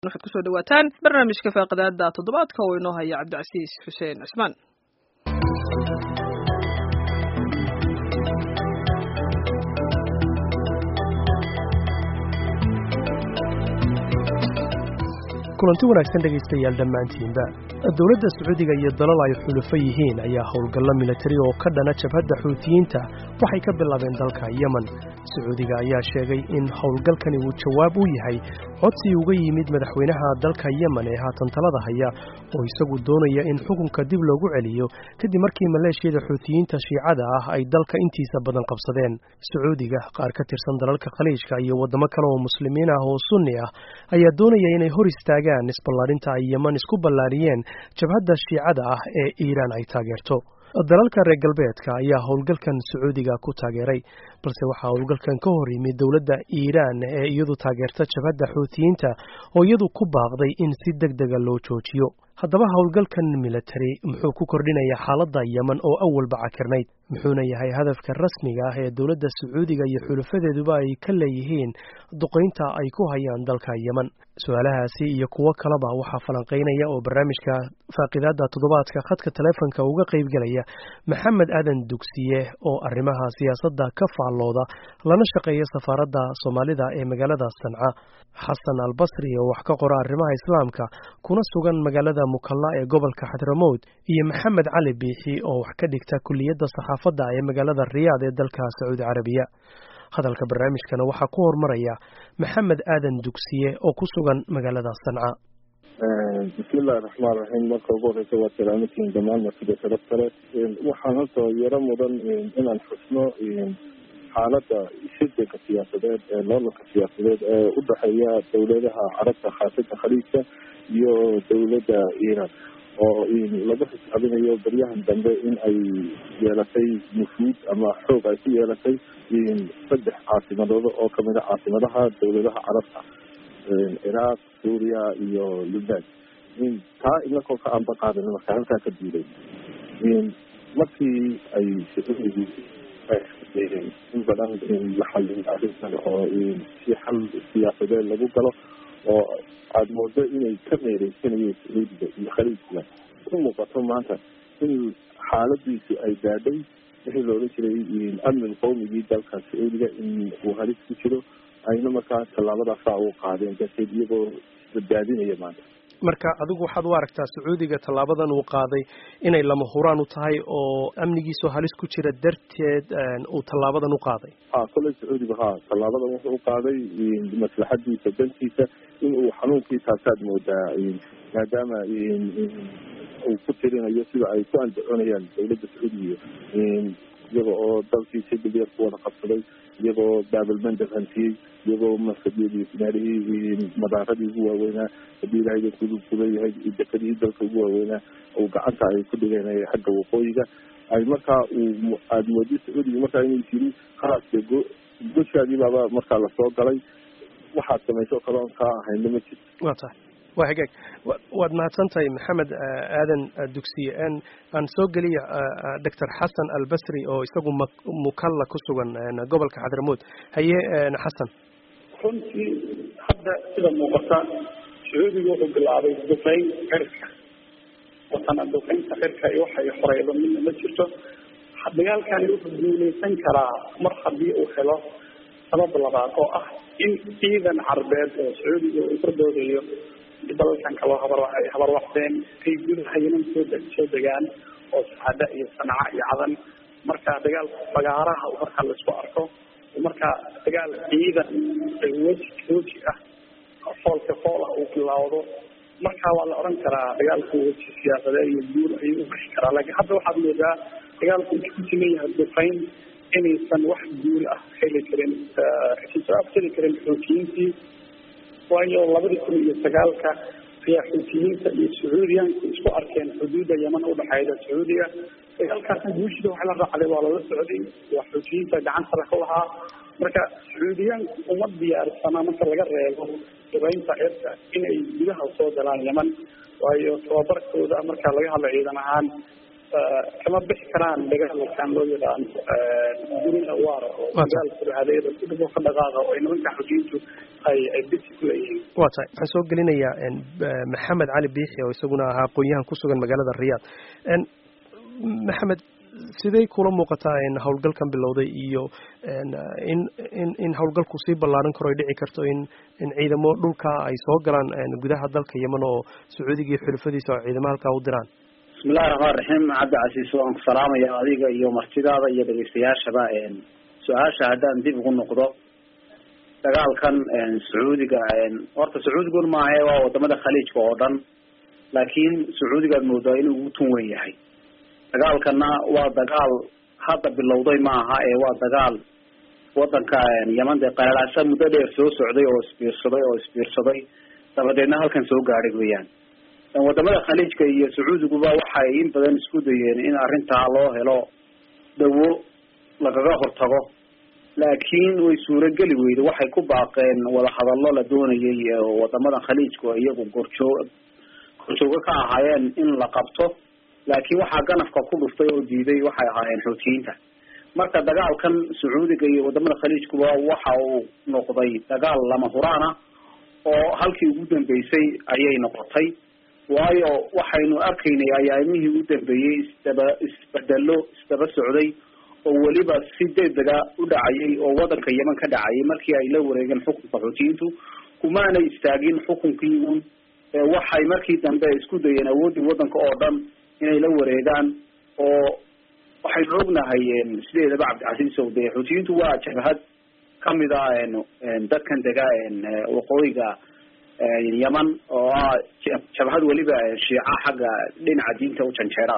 waxaad kusoo dhawaataan barnaamijka faaqadaada toddobaadka oo inoo haya cabdicasiis xuseen cismaan kulanti wanaagsan dhegaystayaal dhammaantiinba dowladda sacuudiga iyo dalal ay xulufo yihiin ayaa howlgallo militari oo ka dhana jabhadda xuutiyiinta waxay ka bilaabeen dalka yemen sacuudiga ayaa sheegay in howlgalkani uu jawaab u yahay codsi uga yimid madaxweynaha dalka yemen ee haatan talada haya oo isagu doonaya in xukunka dib loogu celiyo kadib markii maleeshiyada xuutiyiinta shiicada ah ay dalka intiisa badan qabsadeen sacuudiga qaar ka tirsan dalalka khaliijka iyo waddamo kale oo muslimiin ah oo sunni ah ayaa doonaya inay hor istaagaan isballaarinta ay yemen isku ballaariyeen jabhadda shiicada ah ee iiraan ay taageerto dalalka reer galbeedka ayaa howlgalkan sacuudiga ku taageeray balse waxaa howlgalkan ka hor yimid dowladda iiraan ee iyadu taageerta jabhadda xuutiyiinta oo iyadu ku baaqday in si deg dega loo joojiyo haddaba howlgalkan militari muxuu ku kordhinayaa xaaladda yemen oo awalba cakirnayd muxuuna yahay hadafka rasmiga ah ee dowladda sacuudiga iyo xulufadeeduba ay ka leeyihiin duqaynta ay ku hayaan dalka yemen su-aalahaasi iyo kuwo kaleba waxaa falanqaynaya oo barnaamijka faaqidaada toddobaadka khadka taleefonka uga qaybgelaya maxamed aadan dugsiye oo arrimaha siyaasadda ka faallooda lana shaqeeya safaaradda soomaalida ee magaalada sanca xasan albasri oo wax ka qora arrimaha islaamka kuna sugan magaalada mukalla ee gobolka xadramowd iyo maxamed cali biixi oo wax ka dhigta kuliyadda saxaafadda ee magaalada riyaad ee dalka sacuudi carabiya hadalka barnaamijkana waxaa ku hormaraya maxamed aadan dugsiye oo ku sugan magaalada sanca bismillahi raxmaan raxiim marka ugu horeysa waa salaamatiin dhammaan martida sharaf kale waxaan horta yaro mudan inaan xusno xaaladda shirdanka siyaasadeed ee loolanka siyaasadeed ee u dhexeeya dowladaha carabta khaasatan khaliijka iyo dowladda iiraan oo lagu xisaabinayo baryahan dambe in ay yeelatay nufuud ama xoog ay ku yeelatay saddex caasimadood oo kamid a caasimadaha dowladaha carabta ciraaq suuriya iyo lubnaan taa inakoo ka anba qaadan marka halkaa ka diiday markii ay sacuudigu in badan la xalin arrintan oo si xal siyaasadeed lagu galo oo aada moodo inay ka meereysanayeen sacuudiga iyo khaliijka u muuqato maanta in xaaladiisu ay gaadhay wixii la odhan jiray amnin qowmigii dalka sacuudiga in uu halis ku jiro ayna markaa tallaabadaasaa u qaadeen darteed iyagoo badbaadinaya maanta marka adigu waxaad u aragtaa sacuudiga tallaabadan uu qaaday inay lama huraan u tahay oo amnigiisoo halis ku jira darteed uu tallaabadan u qaaday ha kolley sacuudiga ha tallaabadan wuxuu u qaaday maslaxadiisa dantiisa in uu xanuunkii taasaad moodaa maadaama uu ku tirinayo sida ay ku andacoonayaan dowladda sacuudiga iyaga oo dalkii si dhibyar ku wada qabsaday iyagoo baabalmandab hantiyey iyagoo maskadiyadii meelihii madaaradii ugu waaweynaa haddii ilaahay kuleeyahay dekadihii dalka ugu waaweynaa uu gacanta ay ku dhigeen xagga waqooyiga ay markaa uu aada moodi sacuudiga markaa inuu yiri khalaas go goshaadii baaba markaa lasoo galay waxaad samayso kale on kaa ahayna ma jirto wa tahay waa hagaag waad mahadsan tahay maxamed aadan dugsiye aan soo geliya doctor xasan albasri oo isagu mukalla ku sugan gobolka xadramowd haye xasan runtii hadda sida muuqata sacuudiga wuxuu bilaabay duqeyn xirka watana duqeynta xirka iyo waxay horeydo midna ma jirto dagaalkani wuxuu guuleysan karaa mar haddii uu helo sabab labaad oo ah in ciidan carbeed oo sacuudiga uu ka doodayo dalalkan kaloo habar habarwacdeen ay gudaha yeman soo soo degaan oo saxada iyo sanca iyo cadan marka dagaal fagaaraha marka laisku arko marka dagaal ciidan weji weji ah foolka fool ah uu bilaawdo marka waa la oran karaa dagaalku weji siyaasadeed iyo guul ayuu ugashi karaa laakiin hadda waxaad moodaa dagaalku wuxuu ku sileeyahay duqeyn inaysan wax guul ah heli karin soo aftari karin xoojiyiintii waayo labadii kun iyo sagaalka ayaa xuutiyiinta iyo sacuudiyaanku isku arkeen xuduudda yeman udhexeyda sacuudiga dagaalkaasna guushida wax la raacday waa lala socday waa xuutiyiinta gacantala ka lahaa marka sacuudiyaanku uma diyaarsana marka laga reebo duqeynta cirka inay gudaha soo galaan yeman waayo tababarkooda marka laga hadla ciidan ahaan kama bixi karaan dagaalkan loo yaqaano gurina waara oo dagaal furhadeeda ku dhigo ka dhaqaaqa oo ay nimanka xujiintu ay ay bisi ku leeyihiin waa tahay waxaan soo gelinayaa maxamed cali biixi oo isaguna ahaa aqoon-yahan ku sugan magaalada riyaad maxamed sidey kula muuqataa howlgalkan bilowday iyo in in in howlgalku sii ballaaran karo ay dhici karto in in ciidamo dhulka ay soo galaan gudaha dalka yeman oo sacuudiga iyo xulufadiisa oo ciidamo halkaa u diraan bismillahi raxmaan raxiim cabdi casiis waan ku salaamaya adiga iyo martidaada iyo dhegeystayaashaba su-aasha haddaan dib ugu noqdo dagaalkan sacuudiga horta sacuudigun maahe waa wadamada khaliijka oo dhan laakiin sacuudigaad moodaa inuu ugu tun weyn yahay dagaalkana waa dagaal hadda bilowday maaha ee waa dagaal wadanka yeman dee qalalaasa muddo dheer soo socday oo isbiirsaday oo isbiirsaday dabadeedna halkan soo gaadhay weeyaan wadamada khaliijka iyo sacuudiguba waxay in badan isku dayeen in arrintaa loo helo dawo lagaga hortago laakiin way suurageli weyday waxay ku baaqeen wadahadallo la doonayay wadamadan khaliijku iyagu gorjoog gorjoogo ka ahaayeen in la qabto laakiin waxaa ganafka ku dhuftay oo diiday waxay ahaayeen xuutiyiinta marka dagaalkan sacuudiga iyo wadamada khaliijkuba waxa uu noqday dagaal lama huraan ah oo halkii ugu dambeysay ayay noqotay waayo waxaynu arkaynay ayaamihii u dambeeyey isdaba isbedelo isdaba socday oo weliba si degdega u dhacayay oo wadanka yeman ka dhacayay markii ay la wareegeen xukunka xuutiyiintu kumaanay istaagin xukunkii un waxay markii dambe isku dayeen awooddii wadanka oo dhan inay la wareegaan oo waxaynu ognahay sideedaba cabdicasiis o de xuutiyiintu waa jabhad kamid a dadkan dega waqooyiga yeman oo ah jabhad weliba shiica xagga dhinaca diinta u janjeera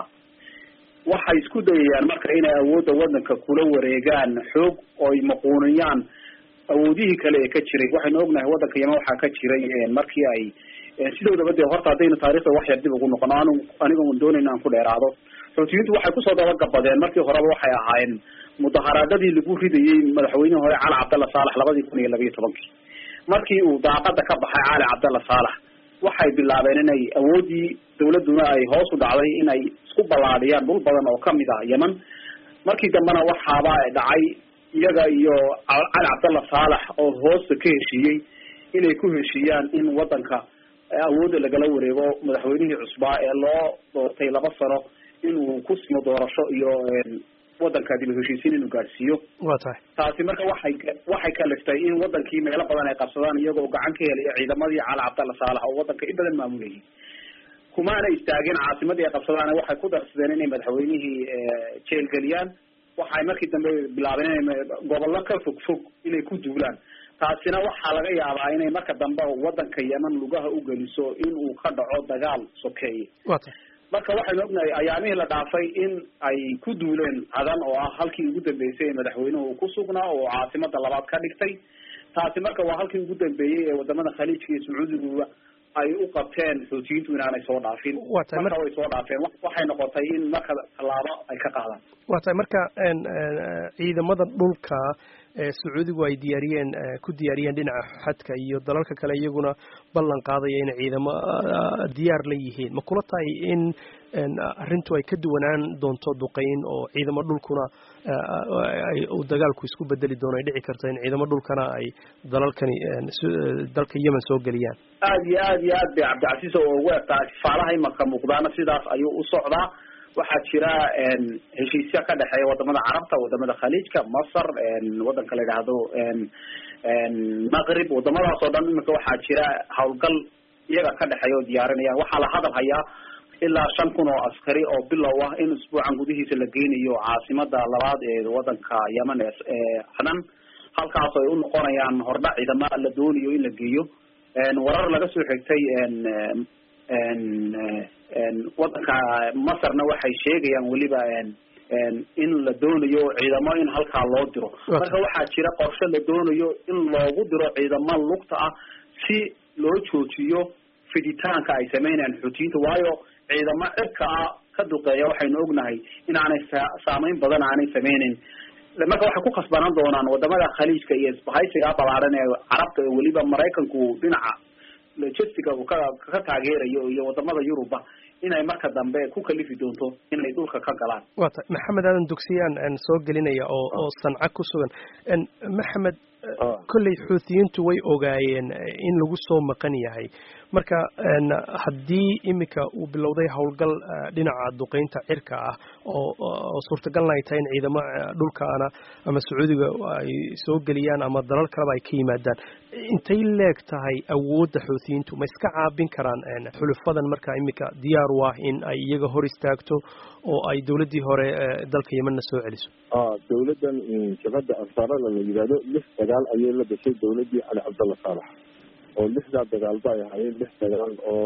waxay isku dayayaan marka inay awoodda wadanka kula wareegaan xoog oo ay maquuniyaan awoodihii kale ee ka jiray waxaynu ognahay wadanka yeman waxaa ka jiray markii ay sidoodaba dee horta haddaynu taarikhda wax yar dib ugu noqono anu aniga doonayna aan ku dheeraado xuutiyiintu waxay kusoo dabagabadeen markii horeba waxay ahaayeen mudaharaadadii lagu ridayey madaxweynihii hore cali cabdalla saalax labadii kun iyo labiyo tobankii markii uu daaqada ka baxay cali cabdalla saalax waxay bilaabeen inay awoodii dawladuna ay hoos u dhacday inay isku ballaadhiyaan dhul badan oo kamid ah yeman markii dambena waxaaba dhacay iyaga iyo cali cabdalla saalax oo hoosta ka heshiiyey inay ku heshiiyaan in wadanka awoodda lagala wareego madaxweynihii cusbaa ee loo doortay laba sano inuu ku simo doorasho iyo wadanka dib heshiisiin inuu gaadhsiiyo wa tahay taasi marka waxay waxay kaliftay in wadankii meelo badan ay qabsadaan iyagoo gacan ka helaya ciidamadii cali cabdalla saalax oo wadanka in badan maamulayay kumaana istaageen caasimadii ay qabsadaan waxay ku darsadeen inay madaxweynihii jeelgeliyaan waxay markii dambe bilaabeen inay gobollo ka fog fog inay ku duulaan taasina waxaa laga yaabaa inay marka dambe wadanka yeman lugaha u geliso in uu ka dhaco dagaal sokeeye wa tahay marka waxaynu ognahay ayaamihii la dhaafay in ay ku duuleen cadan oo ah halkii ugu dambeysay ee madaxweynuhu uu ku sugnaa oo caasimada labaad ka dhigtay taasi marka waa halkii ugu dambeeyey ee wadamada khaliijka iyo sacuudiguba ay u qabteen xuutiyiintu inaanay soo dhaafin Waa tahay marka way soo dhaafeen waxay noqotay in marka tallaabo ay ka qaadaan waa tahay marka ciidamada dhulka sacuudigu ay diyaariyeen ku diyaariyeen dhinaca xadka iyo dalalka kale iyaguna ballan qaadaya inay ciidamo diyaar la yihiin ma kula tahay in arrintu ay ka duwanaan doonto duqeyn oo ciidamo dhulkuna uu dagaalku isku bedeli doono ay dhici karto in ciidamo dhulkana ay dalalkani dalka yemen soo geliyaan aada iyo aada iyo aad bay cabdicasiis oo ugu egtahay sifaalaha imaka muuqdaana sidaas ayuu u socdaa waxaa jira heshiisya ka dhexeeya wadamada carabta wadamada khaliijka masar wadanka la yidhaahdo maqrib wadamadaas oo dhan imika waxaa jira hawlgal iyaga ka dhexeeya oo diyaarinayaan waxaa la hadal hayaa ilaa shan kun oo askari oo bilow ah in isbuucan gudihiisa la geynayo caasimada labaad ee wadanka yemen ee cadan halkaas ay u noqonayaan hordhac ciidama la doonayo in la geeyo warar laga soo xigtay wadanka masarna waxay sheegayaan weliba in la doonayo ciidamo in halkaa loo diro marka waxaa jira qorshe la doonayo in loogu diro ciidamo lugta ah si loo joojiyo fiditaanka ay sameynayaan xuutiyiinta waayo ciidamo cirka ah ka duqeeya waxaynu ognahay inaanay saameyn badan aanay sameyneyn marka waxay ku khasbanaan doonaan wadamada khaliijka iyo isbahaysiga balaaran ee carabta ee weliba maraykanku dhinaca logistiga uu ka ka taageerayo iyo wadamada yuruba inay marka dambe ku kalifi doonto inay dhulka ka galaan waa tahay maxamed aadan dugsiyaan soo gelinaya oo oo sanca ku sugan maxamed kolley xuutiyiintu way ogaayeen in lagu soo maqan yahay marka haddii iminka uu bilowday howlgal dhinaca duqeynta cirka ah oo oo suurtagalna ay tahay in ciidamo dhulkaana ama sacuudiga ay soo geliyaan ama dalal kaleba ay ka yimaadaan intay leeg tahay awoodda xuutiyiintu ma iska caabin karaan xulufadan marka iminka diyaar u ah in ay iyaga hor istaagto oo ay dowladdii hore dalka yemanna soo celiso dowladdan jabhadda ansaarada la yidhahdo lix dagaal ayay la gashay dowladdii cali cabdalla saalax oo lixdaa dagaalba ay ahaayeen lix dagaal oo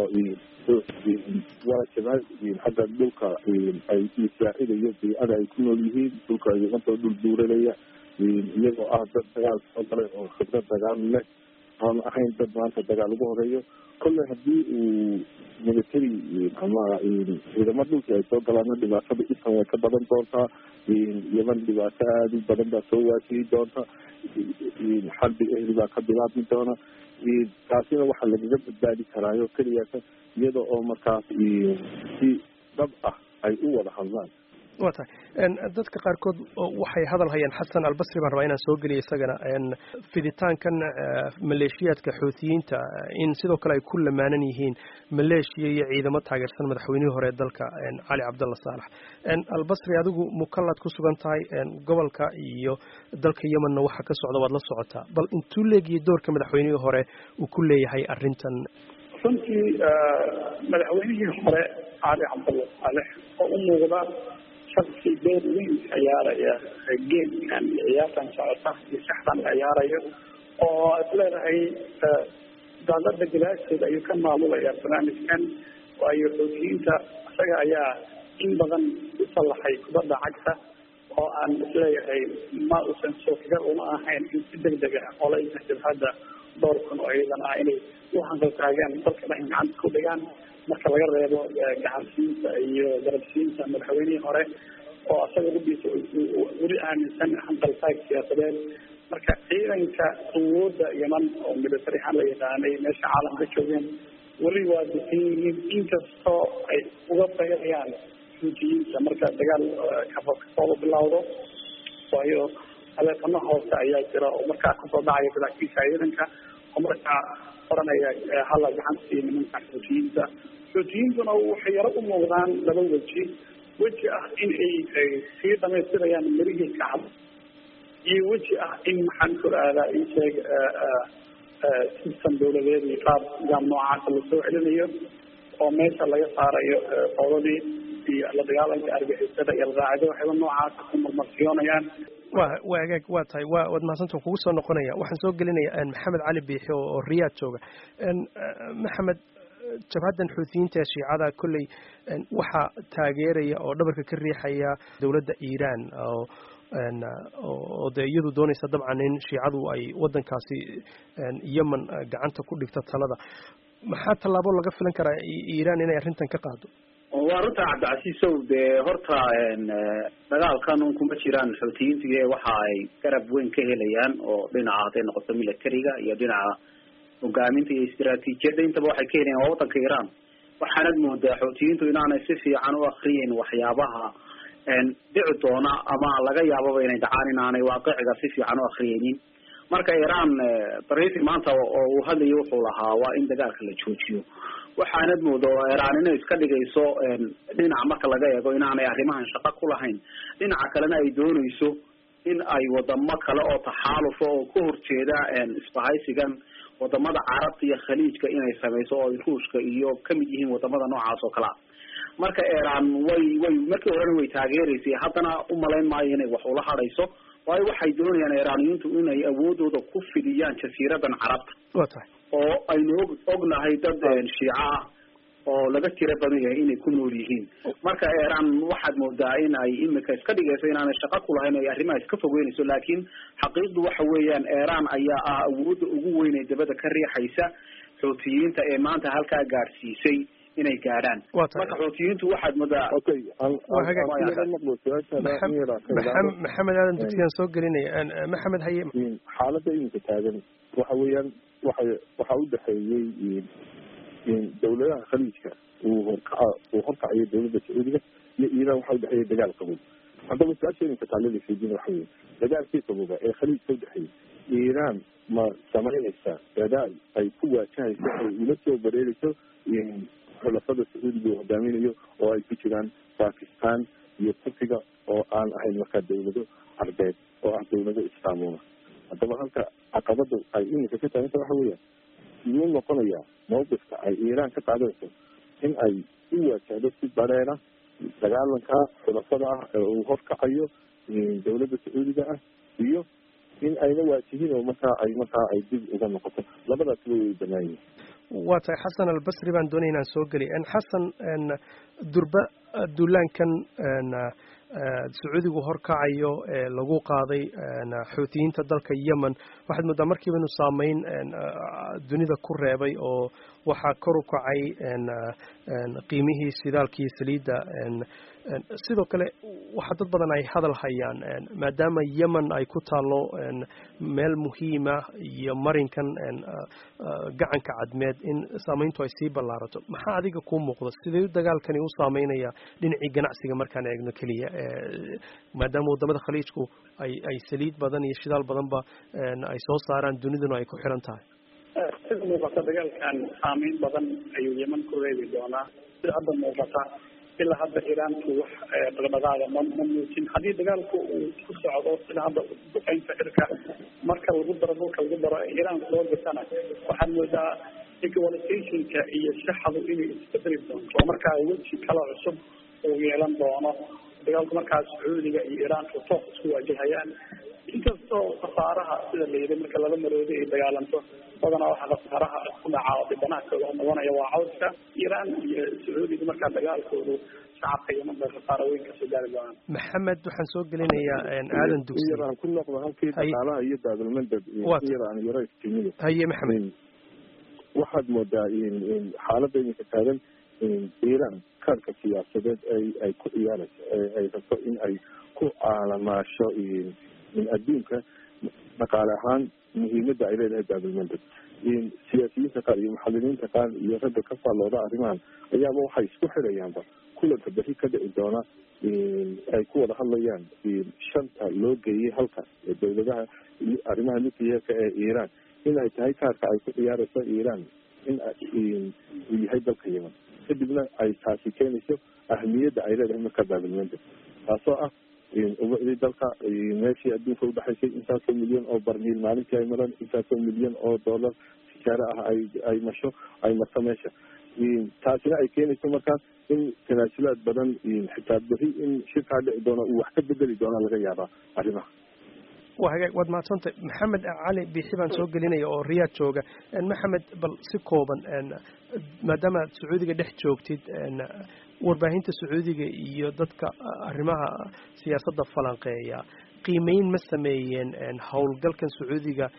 waa jabhad xagga dhulka ay isaacidayo beycada ay ku nool yihiin dhulka yimantoo dhul buuranaya iyagoo ah dad dagaal soo galay oo khibrad dagaal leh aan ahayn dad maanta dagaal ugu horeeyo kolley haddii uu military ama ciidamo dhulkii ay soo galaana dhibaatada isan way ka badan doontaa yeman dhibaato aada u badan baa soo waajihi doonta xalbi ehli baa ka bilaabmi doona taasina waxaa lagaga badbaadi karaayo keliyata iyada oo markaas si dhab ah ay u wada hadlaan wa tahay dadka qaarkood waxay hadal hayaan xasan albasri baan rabaa inaan soo geliya isagana fiditaankan maleeshiyaadka xuutiyiinta in sidoo kale ay ku lamaanan yihiin maleeshiya iyo ciidamo taageersan madaxweynihii hore ee dalka cali cabdalla saalax albasri adigu mukallaad ku sugan tahay gobolka iyo dalka yemanna waxa ka socda waad la socotaa bal intuu leegiyo doorka madaxweynihii hore uu ku leeyahay arrintan runtii madaxweynihii hore cali cabdalla saalex oo u muuqda shaksi door weyn ciyaaraya geemkan iyo ciyaartan socota iyo saxdan la ciyaarayo oo ad leedahay daalada galaasheeda ayuu ka maamulaya barnaamijkan waayo xoojiyiinta isaga ayaa in badan u sallaxay kubadda cagta oo aan isleeyahay ma uusan suurtagal uma ahayn in si deg deg ah oo la inta jabhadda dhowr kun oo ciidan ah inay u hanqaltaagaan dalka dhan gacanta ku dhigaan marka laga reebo gacansiinta iyo garabsiinta madaxweynihii hore oo asaga rubiisa weli aaminsan hanqaltaag siyaasadeed marka ciidanka awoodda yeman oo military ahaan la yaqaanay meesha caalamka joogeen weli waa dukan yihiin inkastoo ay uga bayrayaan xuutiyiinta marka dagaal kasooba bilowdo waayo taleefano hoose ayaa jira oo markaa kasoo dhacaya saraakiisha ciidanka oo markaa oranaya hala gacanta siiya nimanka xuutiyiinta xuutiyiintuna waxay yaro u muuqdaan laba weji weji ah in ay sii dhamaystirayaan mirihii kacab iyo weji ah in maxaan ku aadaa isheeg system dawladeed iyo qaab nidaam noocaasa lasoo celinayo oo meesha laga saarayo qoodadii iyo la dagaalanka argixisada iyo alqaacida waxayba noocaasa ku marmarsiyoonayaan wa wa agaag waa tahay wa waad mahadsantan kugu soo noqonaya waxaan soo gelinaya maxamed cali biixi oo riyaad jooga maxamed jabhaddan xuutiyiinta ee shiicada kolley waxaa taageeraya oo dhabarka ka riixaya dowladda iiraan oo oo dee iyadu doonaysa dabcan in shiicadu ay waddankaasi yemen gacanta ku dhigto talada maxaa tallaabo laga filan karaa iiraan inay arrintan ka qaado waa runta cabdicasiisow dee horta dagaalkan un kuma jiraan xuutiyiintii waxa ay garab weyn ka helayaan oo dhinaca hadday noqoto militariga iyo dhinaca hogaaminta iyo istiraatiijiyadda intaba waxay ka helayaan waa waddanka iiraan waxaanad moodaa xuutiyiintu inaanay si fiican u akriyeyn waxyaabaha dhici doona ama laga yaababa inay dhacaan inaanay waaqiciga si fiican u akriyeynin marka iiraan barifi maanta oo uu hadlayo wuxuu lahaa waa in dagaalka la joojiyo waxaanad mooda oo iiraan inay iska dhigayso dhinac marka laga eego inaanay arrimahan shaqo ku lahayn dhinaca kalena ay doonayso in ay wadamo kale oo taxaalufa oo ka horjeeda isbahaysigan wadamada carabta iyo khaliijka inay samayso oo ay ruushka iyo kamid yihiin wadamada noocaas oo kale a marka iiraan way way markii horena way taageeraysay haddana umalayn maayo inay wax ula hadhayso waayo waxay doonayaan iiraaniyiintu inay awoodooda ku fidiyaan jasiiradan carabta wa tahay oo aynu og ognahay dad shiico ah oo laga tira badan yahay inay ku nool yihiin marka iiraan waxaad moodaa in ay imika iska dhigayso inaanay shaqo ku lahayn ay arrimaha iska fogeynayso laakiin xaqiiqdu waxa weeyaan iiraan ayaa ah awoodda ugu weyn ee dabada ka riixaysa xuutiyiinta ee maanta halkaa gaadhsiisay inay gaadhaan marka xuutiyiintu waxaad moodaa okay maxamed aadan dugsigaan soo gelinaya maxamed haye xaaladda iminka taagan waxa weeyaan waxay waxaa u dhexeeyey dawladaha khaliijka uu horkaca uu horkacayo dawladda sacuudiga iyo iiraan waxaa udhexeeya dagaal qabow haddaba su-aasheeninka taalada fiidin waxa weye dagaalkii qabooba ee khaliijka udhexeeyay iiraan ma samaynaysaa dadaal ay ku waajahayso ay ula soo bareerayso xulafada sacuudiga uu hogaaminayo oo ay ku jiraan bakistan iyo turkiga oo aan ahayn markaa dawlado carbeed oo ah dawlado islaamuna haddaba halka caqabada ay iminka ka taaganta waxa weeyaan siduu noqonayaa mawqifka ay iiraan ka qaadanayso in ay u waajahdo si bareera dagaalanka xulafada ah ee uu horkacayo dawladda sacuudiga ah iyo in ayna waajihin oo markaa ay markaa ay dib uga noqoto labadaasba way banaayihin waa tahay xasan albasri baan doonaya inaan soo geliy xasan durba duulaankan sacuudigu horkacayo ee lagu qaaday xuutiyiinta dalka yemen waxaad moodaa markiiba inu saameyn dunida ku reebay oo waxaa kor u kacay qiimihii shidaalkii saliidda sidoo kale waxaa dad badan ay hadal hayaan maadaama yemen ay ku taalo meel muhiima iyo marinkan gacanka cadmeed in saameyntu ay sii ballaarato maxaa adiga kuu muuqda sidee dagaalkani u saameynaya dhinacii ganacsiga markaan eegno keliya maadaama wadamada khaliijku ay ay saliid badan iyo shidaal badanba ay soo saaraan duniduna ay ku xiran tahay sida muuqata dagaalkan saameyn badan ayuu yeman ku reebi doonaa sida hadda muuqata ilaa hadda iiraanku wax dhaqdhaqaaga ma ma muujin haddii dagaalku uu ku socdo sida hadda duqeynta cirka marka lagu daro dhulka lagu daro iiraan soo gasana waxaad moodaa equalizationka iyo shaxadu inay isbedeli doonto oo markaa weji kala cusub uu yeelan doono dagaalku markaa sacuudiga iyo iiraanku toos isku waajahayaan inkastoo khasaaraha sida la yidhi marka laba maroodi ay dagaalanto badanaa waxaa khasaaraha ku dhaca oo dhibanaha kooda noqonaya waa cawska iiraan iyo sacuudiga markaa dagaalkoodu shacabka yeman bay khasaaro weyn kasoo gaari doonaan maxamed waxaan soo gelinayaa aadan dugsi yaraan ku noqdo halkii dhaqaalaha iyo baabilmandab yaraan yaro iftiimiyo haye maxamed waxaad moodaa xaaladda iminka taagan iiraan kaarka siyaasadeed ay ay ku ciyaarayso ay rabto in ay ku aalamaasho adduunka dhaqaale ahaan muhiimadda ay leedahay baabilmandab siyaasiyiinta qaar iyo muxadiriinta qaar iyo ragga ka faallooda arrimahan ayaaba waxay isku xirayaanba kulanka beri ka dhici doona ay ku wada hadlayaan shanta loo geeyey halka dawladaha arrimaha nuclearka ee iiraan in ay tahay kaarka ay ku ciyaarayso iiraan in uu yahay dalka yeman kadibna ay taasi keenayso ahmiyadda ay leedahay marka baabilmandab taasoo ah ubacdii dalka meeshii adduunka udhexaysay intaasoo milyan oo barmiil maalintii ay maraan intaasoo milyan oo dollar tijaare ah ay ay masho ay marto meesha taasina ay keenayso markaas in tanaasulaad badan xitaa beri in shirkaa dhici doona uu wax ka bedeli doona laga yaabaa arrimaha waa hagaag waad mahadsantay maxamed cali biixi baan soo gelinaya oo riyaad jooga maxamed bal si kooban maadaama aad sacuudiga dhex joogtid warbaahinta sacuudiga iyo dadka arrimaha siyaasadda falanqeeya qiimeyn ma sameeyeen howlgalkan sacuudiga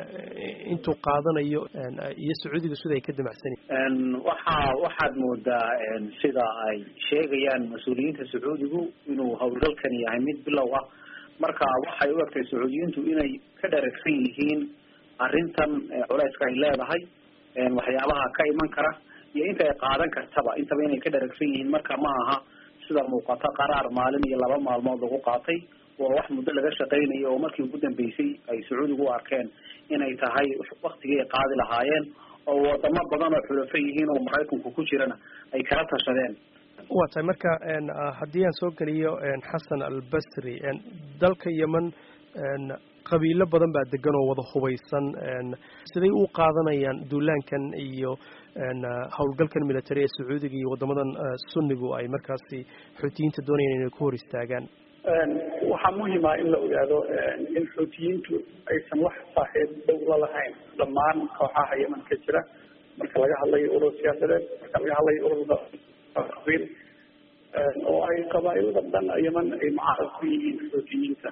intuu qaadanayo iyo sacuudiga sida ay ka damacsanyiin waxaa waxaad moodaa sida ay sheegayaan mas-uuliyiinta sacuudigu inuu howlgalkani yahay mid bilow ah marka waxay u egtay sacuudiyiintu inay ka dharagsan yihiin arrintan culeyska ay leedahay waxyaabaha ka iman kara iyo inta ay qaadan kartaba intaba inay ka dharagsan yihiin marka ma aha sida muuqata qaraar maalin iyo laba maalmood lagu qaatay waa wax muddo laga shaqaynayo oo markii ugu dambeysay ay sacuudigu u arkeen inay tahay waktigii ay qaadi lahaayeen oo wadamo badan oo xulafo yihiin oo maraykanku ku jirana ay kala tashadeen waa tahay marka haddii aan soo geliyo xasan albasri dalka yemen qabiilo badan baa degan oo wada hubaysan siday u qaadanayaan duulaankan iyo howlgalkan military ee sacuudiga iyo wadamadan sunnigu ay markaasi xuutiyiinta doonayaan inay ku hor istaagaan waxaa muhima in la ogaado in xuutiyiintu aysan wax saaxiib dhow la lahayn dhammaan kooxaha yemen ka jira marka laga hadlayo urur siyaasadeed marka laga hadlayo ururda qabiil oo ay qabaailada dhan yemen ay mucaarad ku yihiin xuutiyiinta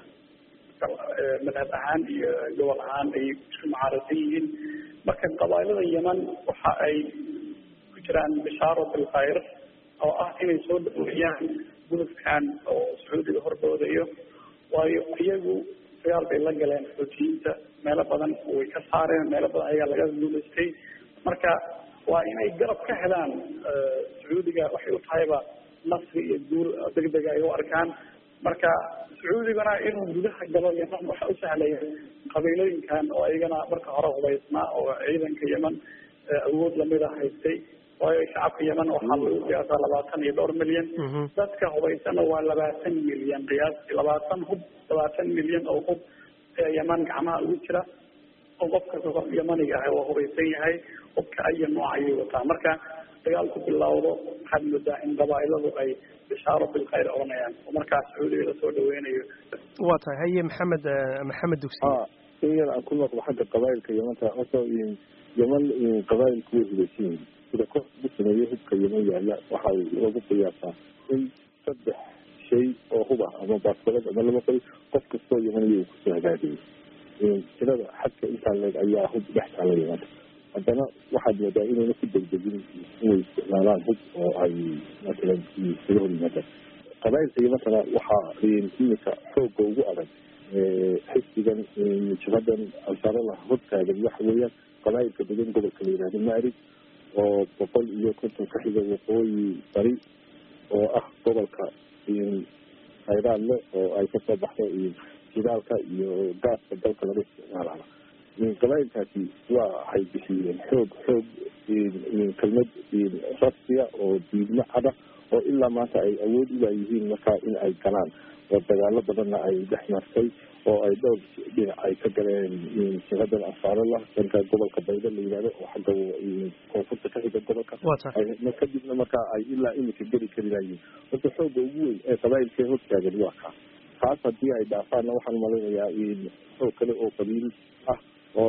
madhab ahaan iyo gobol ahaan ay isku mucaarasan yihiin marka qabaailada yemen waxa ay ku jiraan bishaaro bilkhayr oo ah inay soo dhaweeyaan gudubkan oo sacuudiga hordoodayo waayo iyagu dagaal bay la galeen xoojiyiinta meelo badan way ka saareen meelo badan ayaa laga guulaystay marka waa inay garab ka helaan sacuudiga waxay u tahayba nasri iyo guul degdega ay u arkaan marka sacuudigana inuu gudaha galo yeman waxa u sahlaya qabiilooyinkan oo iyagana marka hore hubaysnaa oo ciidanka yeman awood lamida haystay waayo shacabka yeman waxaa lagu qiyaasaa labaatan iyo dhowr milyan dadka hubaysana waa labaatan milyan qiyaastii labaatan hub labaatan milyan oo hub ee yeman gacmaha ugu jira oo qofka yemaniga ah waa hubaysan yahay hubka aya nooc ayay wataa marka dagaalku bilowdo waxaad moodaa in qabaa'iladu ay bishaaro bilkhayr oranayaan oo markaas sacuudiga lasoo dhaweynayo waa tahay haye maxamed maxamed dugsi in yar aan ku noqdo xagga qabaa'ilka yemanta horta yeman qabaa'ilku way hubeysan yihin sida kor ugu sameeyey hubka yeman yaalla waxaa lagu qiyaasaa in saddex shay oo hub ah ama baaskoolad ama laba qori qof kastoo yemaniya uu kusoo hagaagayay tirada xadka intaa leeg ayaa hub dhex taala yemanta haddana waxaad moodaa inayna ku degdegin inay isticmaalaan hub oo ay matalan isaga hor yimaadaan qabaa'ilka yemantana waxaa iminka xoogga ugu adag xisbigan jabhadan ansarallah hortaagan waxa weeyaan qabaa'ilka degan gobolka la yihahdo maarib oo boqol iyo konton ka xiga waqooyi bari oo ah gobolka khayraadle oo ay kasoo baxdo jidaalka iyo gaaska dalka laga isticmaalaa qabaa'ilkaasi waa waxay bixiyeen xoog xoog kelmad rasmiya oo diidmo cada oo ilaa maanta ay awood ulaayihiin markaa in ay galaan oo dagaalo badanna ay dhex martay oo ay dhowr dhinac ay ka galeen jiradan ansaarallah dhanka gobolka bayda la yihahdo oo xagga koonfurta ka xiga gobolka kadibna markaa ay ilaa iminka geli kari layiin horta xooga ugu weyn ee qabaa'ilkee hortaagan waa kaa taas haddii ay dhaafaanna waxaan malaynayaa xoog kale oo qabiil ah oo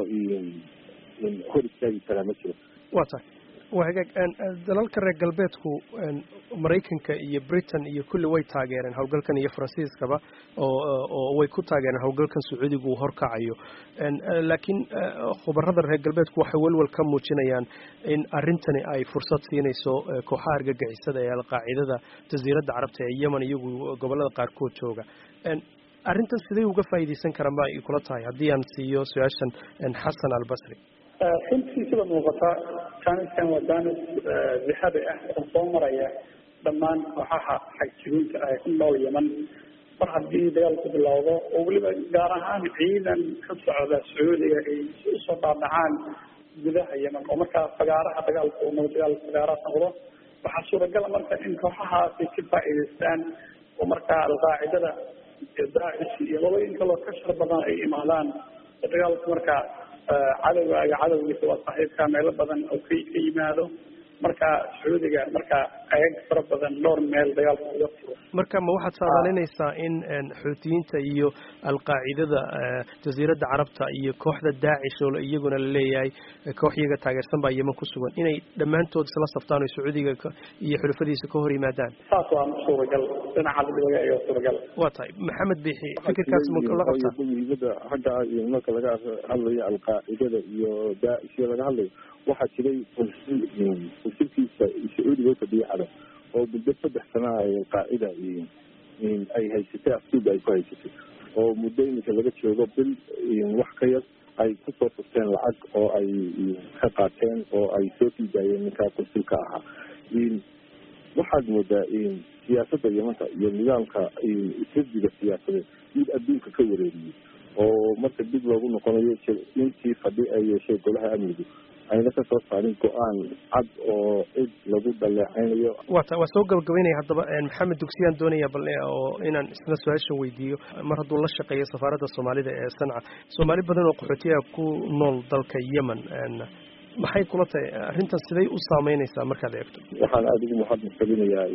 hor istaagi karaa ma jiro waa tahay waa hagaag dalalka reer galbeedku maraykanka iyo britain iyo kulli way taageereen howlgalkan iyo faransiiskaba oo oo way ku taageereen howlgalkan sacuudigu uu horkacayo laakiin khubarada reer galbeedku waxay welwel ka muujinayaan in arrintani ay fursad siinayso kooxaha argagixisada ee alqaacidada jasiiradda carabta ee yemen iyagu gobolada qaarkood jooga arrintan siday uga faa'iidaysan karaan ba ay kula tahay haddii aan siiyo su-aashan xasan albasri runtii sida muuqata jaaniskan waa jaanis dixada ah oo soo maraya dhammaan kooxaha xagjirinta ah ku nool yeman mar haddii dagaalku bilowdo oo weliba gaar ahaan ciidan ka socda sacuudiga ay usoo dhaadhacaan gudaha yeman oo markaa fagaaraha dagaalku uu dagaal fagaaraha noqdo waxaa suuragala marka in kooxahaasi ka faa'iidaystaan oo markaa alqaacidada iyo daacish iyo labooyin kaloo ka shar badan ay imaadaan oo dagaalku markaa cadowgaaga cadowgiisa waa saaxiibka meelo badan oo ka ka yimaado marka sacuudiga marka ayag fara badan dhowr meel dagaalka uga furo marka ma waxaad saadaalinaysaa in xuutiyiinta iyo alqaacidada jasiiradda carabta iyo kooxda daacish oo iyaguna la leeyahay koox iyaga taageersan baa yeman ku sugan inay dhammaantood isla saftaan oo sacuudiga iyo xulafadiisa ka hor yimaadaan saas waa suuragal dhinaca laga ayaa suuragal waa tahay maxamed bixi fikirkaas ma la qabtaa muhiimada xagga marka laga hadlayo alqaacidada iyo daacish laga hadlayo waxaa jiray consilkiisa sacuudiga ufadhiya cadab oo muddo saddex sana ay alqaacida ay haysatay aftuuba ay ku haysatay oo muddo iminka laga joogo bil wax ka yar ay kusoo furteen lacag oo ay ka qaateen oo ay soo sii daayeen ninkaa consilka ahaa waxaad moodaa siyaasadda yamanta iyo nidaamka isradiga siyaasadeed mid adduunka ka wareeriyey oo marka dib loogu noqonayo intii fadhi ay yeeshay golaha amnigu ayna ka soo saarin go-aan cad oo cid lagu dhaleecaynayo wata waa soo gabagabeynaya haddaba maxamed dugsiyaan doonaya bal oo inaan isna su-aasha weydiiyo mar hadduu la shaqeeyo safaaradda soomaalida ee sanca soomaali badan oo qaxootiyaha ku nool dalka yemen maxay kula tahay arrintan siday u saameynaysaa markaad eegto waxaan aada ugu mahadnaqalinayaa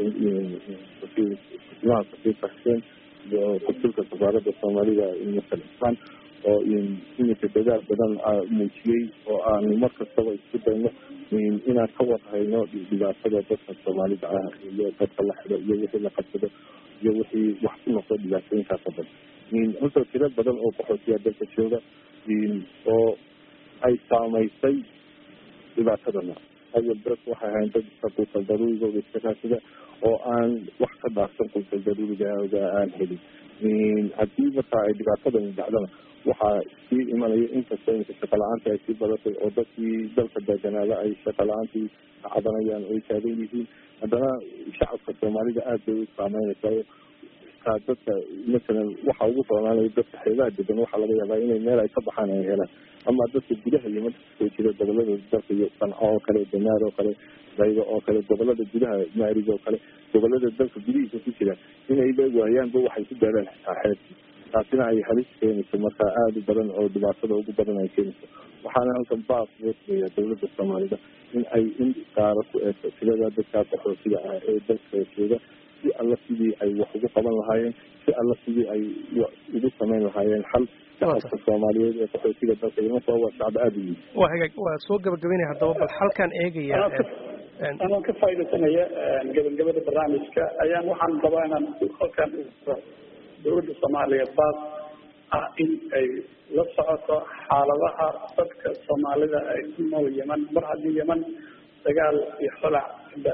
kusimaha safiirka xuseen iyo konsulka safaaradda soomaalida masal ismaan oo iminka dadaal badan muujiyey oo aanu mar kastaba isku dayno inaan ka warhayno dhibaatada dadka soomaalida ah iyo dadka la xido iyo wixii la qabsado iyo wixii wax ku noqdo dhibaatooyinkaas oo dhan horta tiro badan oo qaxootiya dalka jooga oo ay saamaysay dhibaatadana awal dadku waxay ahayn dad iska quutal daruurigooda iska raasida oo aan wax ka dhaafsan quutal daruurigooda aan helin haddii markaa ay dhibaatadan dhacdana waxaa sii imanaya inkastoo imika shaqa la-aanta ay sii badatay oo dadkii dalka deeganaada ay shaqa la-aantii cadanayaan oo ay taagan yihiin haddana shacabka soomaalida aada bay u saameynaysaa kaa dadka masalan waxa ugu soonaanaya dadka xeebaha degan waxaa laga yaabaa inay meel ay ka baxaan ay helaan ama dadka gudaha iyo marka kasoo jira gobolada dalka iyo sanco oo kale danaar oo kale daydo oo kale gobolada gudaha maarig oo kale gobolada dalka gudihiisa ku jira inayba waayaanba waxay ku gaaraan xitaa xeebti taasina ay halis keenayso marka aada u badan oo dhibaatada ugu badan ay keenayso waxaana halkan baas loo sameeyaa dawladda soomaalida in ay in qaaro ku eegto tirada dadkaa qaxootiga ah ee dalka jooga si alla sidii ay wax ugu qaban lahaayeen si alla sidii ay ugu samayn lahaayeen xal shacabka soomaaliyeed ee qaxootiga dalka imanka waa shacab aada u yihin waa hagaag waa soo gabagabeynaya haddaba bal halkan eegaya anoo ka faaidaysanaya gabagabada barnaamijka ayaan waxaan rabaa inaan halkan dawladda soomaaliya baas ah in ay la socoto xaaladaha dadka soomaalida ay ku nool yeman mar haddii yeman dagaal iyo xolac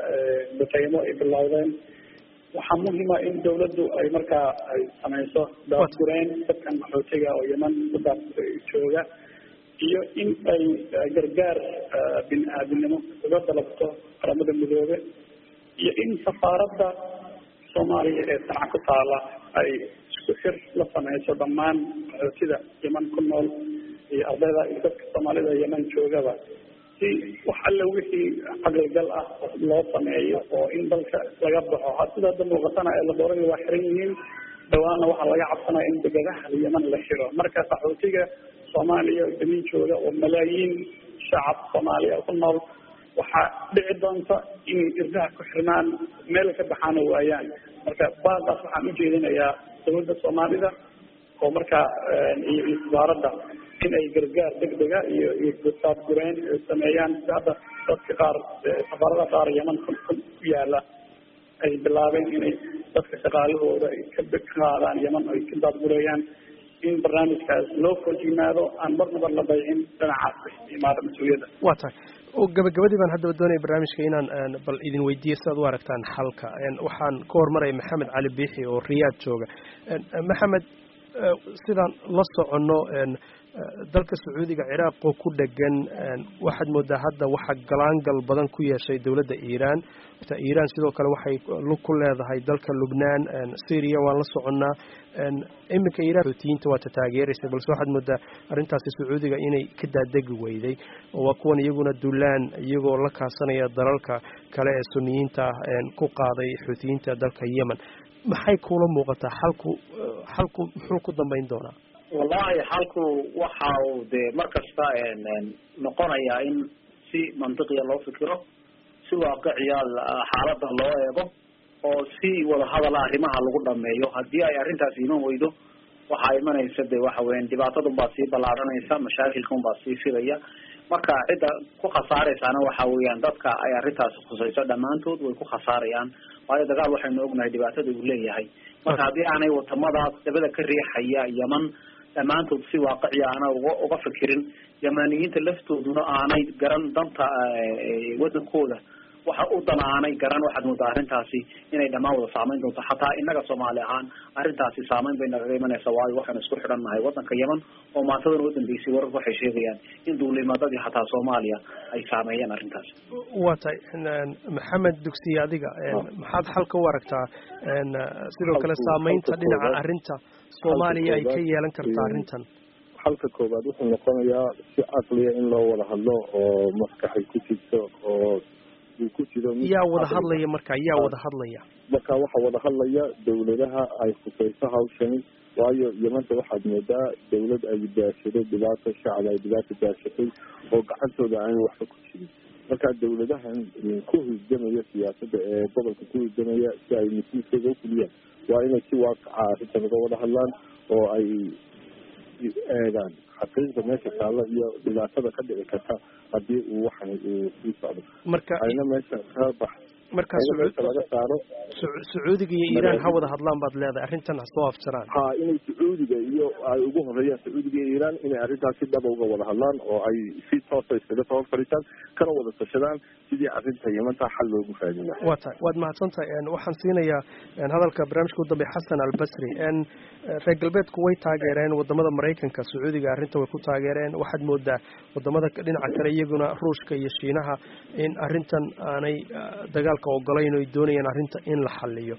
bataymo ay bilowdeen waxaa muhima in dawladdu ay markaa ay samayso daadgureen dadkan maxootiga oo yeman dadaas jooga iyo in ay gargaar bini aadinimo uga dalabto qaramada midoobe iyo in safaaradda soomaaliya ee sanca ku taala ay isku xir la sameyso dhammaan qaxootida yeman ku nool iyo ardayda iyo dadka soomaalida yeman joogaba si wax alle wixii caqligal ah loo sameeyo oo in dalka laga baxo sida hadda muuqatana ee laboorada waa xiran yihiin dhawaana waxaa laga cabsanaya in degadaha yeman la xiro marka qaxootiga soomaaliya yeman jooga oo malaayiin shacab soomaaliya ku nool waxaa dhici doonta inay irdaha ku xirmaan meel ka baxaana waayaan marka baadaas waxaan ujeedinayaa dawladda soomaalida oo markaa iyo iyo wasaaradda in ay gargaar degdega iyo iyo daadgureen sameeyaan si hadda dadka qaar safaarada qaar yeman ku ku yaala ay bilaabeen inay dadka shaqaalahooda ay ka qaadaan yeman ay ka daadgureeyaan in barnaamijkaas loo korjimaado aan marnaba la daycin dhinacaas imaada mas-uuliyadda waa tahay gabagabadii baan haddaba doonaya barnaamijka inaan bal idin weydiiyo sidaad u aragtaan xalka waxaan ka hormaraya maxamed cali biixi oo riyaad jooga maxamed sidaan la soconno dalka sacuudiga ciraaq oo ku dhegan waxaad moodaa hadda waxa galaangal badan ku yeeshay dowladda iiraan iiraan sidoo kale waxay lug ku leedahay dalka lubnaan syria waan la soconnaa iminka iiraan xootiyiinta waata taageeraysa balse waxaad moodaa arrintaasi sacuudiga inay ka daadegi weyday oo waa kuwan iyaguna dulaan iyagoo la kaasanaya dalalka kale ee suniyiinta ah ku qaaday xootiyiinta dalka yemen maxay kuula muuqataa xalku xalku muxuu ku dambeyn doonaa wallahi xalku waxa uu dee mar kasta noqonayaa in si mantiqiya loo fikiro si waaqiciya xaalada loo eego oo si wadahadala arrimaha lagu dhameeyo haddii ay arrintaas iman weydo waxaa imanaysa de waxa weyan dhibaatadun baa sii ballaaranaysa mashaakilkan baa sii filaya marka cidda ku khasaaraysaana waxa weeyaan dadka ay arrintaasi khusayso dhammaantood way ku khasaarayaan waayo dagaal waxaynu ognahay dhibaatada uu leeyahay marka haddii aanay wadamadaas dabada ka riixaya yeman dhammaantood si waaqiciya aanay uga uga fikirin yamaniyiinta laftooduna aanay garan danta wadankooda waxa u dan aanay garan waxaad moodaa arrintaasi inay dhammaan wada saameyn doonto xataa inaga soomaali ahaan arrintaasi saameyn bay nagaga imanaysa waayo waxaynu isku xidhan nahay wadanka yeman oo maantadan u dambeysay wararku waxay sheegayaan in duulimadadii xataa soomaaliya ay saameeyeen arrintaasi waa tahay maxamed dugsiye adiga maxaad xalka u aragtaa sidoo kale saameynta dhinaca arrinta soomaaliya ay ka yeelan karta arrintan xalka koowaad wuxuu noqonayaa si caqliya in loo wada hadlo oo maskaxay ku jirto oo uu ku jiro yaa wada hadlaya marka yaa wada hadlaya marka waxaa wada hadlaya dawladaha ay khusayso hawshani waayo yamanta waxaad moodaa dawlad ay daashaday dhibaato shacab ay dhibaato daashatay oo gacantooda aan waxba ku jirin marka dawladahan ku hurgamaya siyaasadda ee gobolka ku hurgamaya si ay mas-uulkooda ukuliyaan waa inay si waaqaca arrintan uga wada hadlaan oo ay eegaan xaqiiqda meesha taalla iyo dhibaatada ka dhici karta haddii uu waxan uu sii socdo marka ayna meesha ka bax marka meesha laga saaro sacuudiga iyo iiraan ha wada hadlaan baad leedahay arrintan ha soo afjaraan ha inay sacuudiga iyo ay ugu horeeyaan sacuudiga iyo iiraan inay arrintaas si dhaba uga wada hadlaan oo ay si toosa iskaga soo fadhiistaan kana wada tashadaan sidii arrinta yamanta xal loogu raadin lahaa waa tahay waad mahadsantahay waxaan siinayaa hadalka barnaamijka u dambeya xasan albasri reer galbeedku way taageereen wadamada maraykanka sacuudiga arrinta way ku taageereen waxaad moodaa wadamada dhinaca kale iyaguna ruushka iyo shiinaha in arrintan aanay dagaalka ogolayn o ay doonayaan arrinta in la xaliyo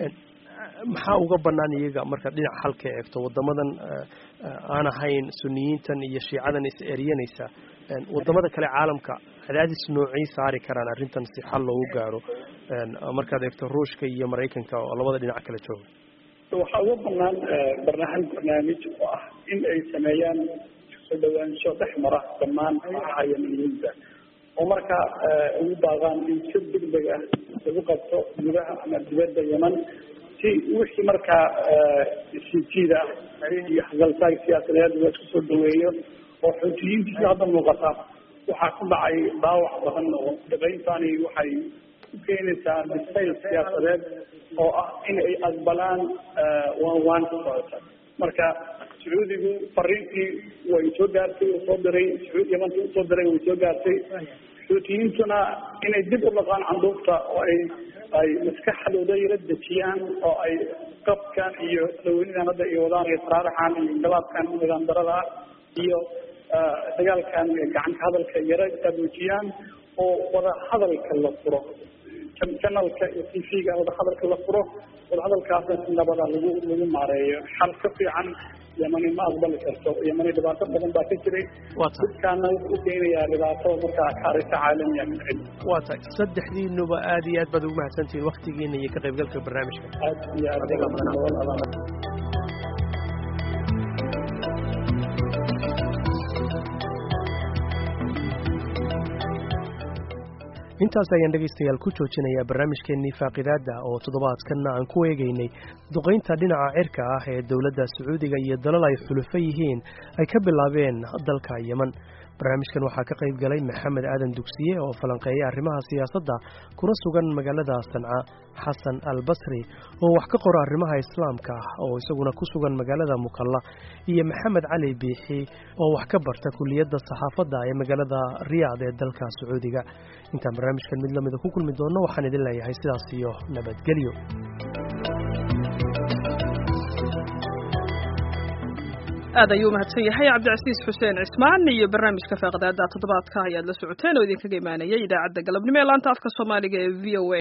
maxaa uga banaan iyaga marka dhinac halka eegto wadamadan aan ahayn suniyiintan iyo shiicadan is eryanaysa wadamada kale caalamka cadaadis noocay saari karaan arrintan si xal loogu gaaro markaad eegto ruushka iyo maraykanka oo labada dhinac kala jooga waxaa uga banaan barnaamij barnaamij oo ah in ay sameeyaan soo dhawaansho dhex mara dhammaan kooxaha yamaniyiinta oo markaa ugu baaqaan in si degdeg ah lagu qabto gudaha ama dibadda yeman si wixii markaa sijiida iyo xagaltaag siyaasadeed la isku soo dhaweeyo oo xuutiyiintii sida hadda muuqata waxaa ku dhacay dhaawac badan oo dhaqayntani waxay ku keenaysaa bisayl siyaasadeed oo ah in ay aqbalaan waan waan ka socota marka sacuudigu fariintii way soo gaartay uu soo diray sacuud yamantii usoo diray way soo gaartay xuutiyiintuna inay dib u dhaqaan canduufta oo ay ay maskaxdooda yala dejiyaan oo ay qabkan iyo dhaweynidan hadda ay wadaan iyo saraaraxan iyo inqilaabkan nidaam darada iyo dagaalkan gacanka hadalka yara abuujiyaan oo wada hadalka la furo janalka iyo t v-ga wada hadalka la furo wada hadalkaasna si nabada lagu lagu maareeyo xal ka fiican yamani ma aqbali karto yamani dhibaato badan baa ka jiray dadkaana wuxuu u keenayaa dhibaato markaa kaarisa caalamiya ka dhicin waa tahay saddexdiinuba aada iyo aad baad ugu mahadsantihiin waktigiina iyo ka qaybgalka barnaamijka aad iyo aad intaas ayaan dhegaystayaal ku joojinayaa barnaamijkeennii faaqidaadda oo toddobaadkanna aan ku eegaynay duqaynta dhinaca cirka ah ee dowladda sacuudiga iyo dalal ay xulufo yihiin ay ka bilaabeen dalka yeman barnaamijkan waxaa ka qayb galay maxamed aadan dugsiye oo falanqeeya arrimaha siyaasadda kuna sugan magaalada sanca xasan al basri oo wax ka qora arrimaha islaamka ah oo isaguna ku sugan magaalada mukalla iyo maxamed cali biixi oo wax ka barta kuliyadda saxaafadda ee magaalada riyaad ee dalka sacuudiga intaan barnaamijkan mid lamida ku kulmi doonno waxaan idin leeyahay sidaas iyo nabadgelyo aad ayuu umahadsan yahay cabdicasiis xuseen cismaan iyo barnaamijka faaqdaada toddobaadka ayaad la socoteen oo idinkaga imaanayay idaacadda galabnimo ee laanta afka soomaaliga ee v o a